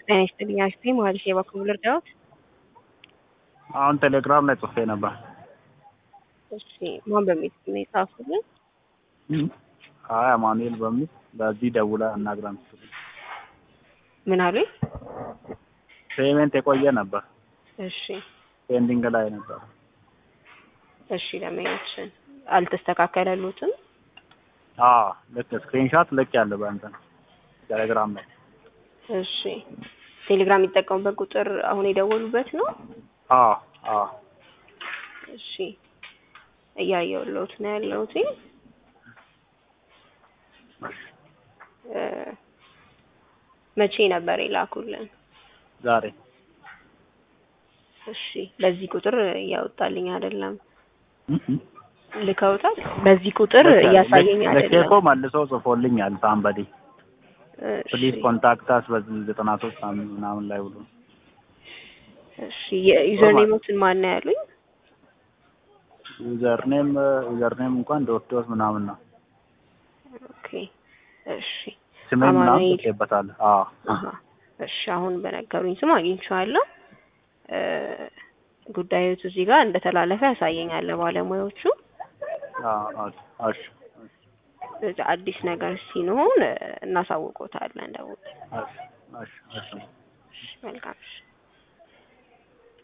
ጤና ይስጥልኝ አክስቴ መሀልሽ የበኩል ልርዳዎት? አሁን ቴሌግራም ላይ ጽፌ ነበር። እሺ ማን በሚል ስም ነው የጻፉልን? አይ አማኑኤል በሚል በዚህ ደውላ አናግራን ስትል ምን አሉኝ? ፔሜንት የቆየ ነበር፣ እሺ ፔንዲንግ ላይ ነበር። እሺ ለመያችን አልተስተካከለሉትም? አዎ ልክ ስክሪንሻት ልክ ያለ በእንትን ቴሌግራም ላይ እሺ ቴሌግራም የሚጠቀሙበት ቁጥር አሁን የደወሉበት ነው? አዎ አዎ እሺ እያየሁልዎት ነው ያለሁት። እ መቼ ነበር የላኩልን? ዛሬ እሺ በዚህ ቁጥር እያወጣልኝ አይደለም። እህ ልከውታል? በዚህ ቁጥር እያሳየኝ ልኬ አይደለም። እኮ መልሶ ጽፎልኛል ሳምበዲ ፕሊዝ እሺ ኮንታክት አስ በዚህ ዘጠና ሶስት ምናምን ላይ ብሎ እሺ የዩዘር ኔሞትን ማን ነው ያሉኝ? ዩዘርኔም ዩዘርኔም እንኳን ዶት ዶት ምናምን ነው ኦኬ እሺ ስሜን ምናምን አማኑኤል ጽፌበታል። አዎ አሀ እሺ አሁን በነገሩኝ ስም አግኝቼዋለሁ። እ ጉዳዮቱ እዚህ ጋር እንደተላለፈ ያሳየኛል ለባለሙያዎቹ። አዎ እሺ እሺ ስለዚህ አዲስ ነገር ሲኖር እናሳውቆታለን። ደውል እሺ እሺ እሺ መልካም እሺ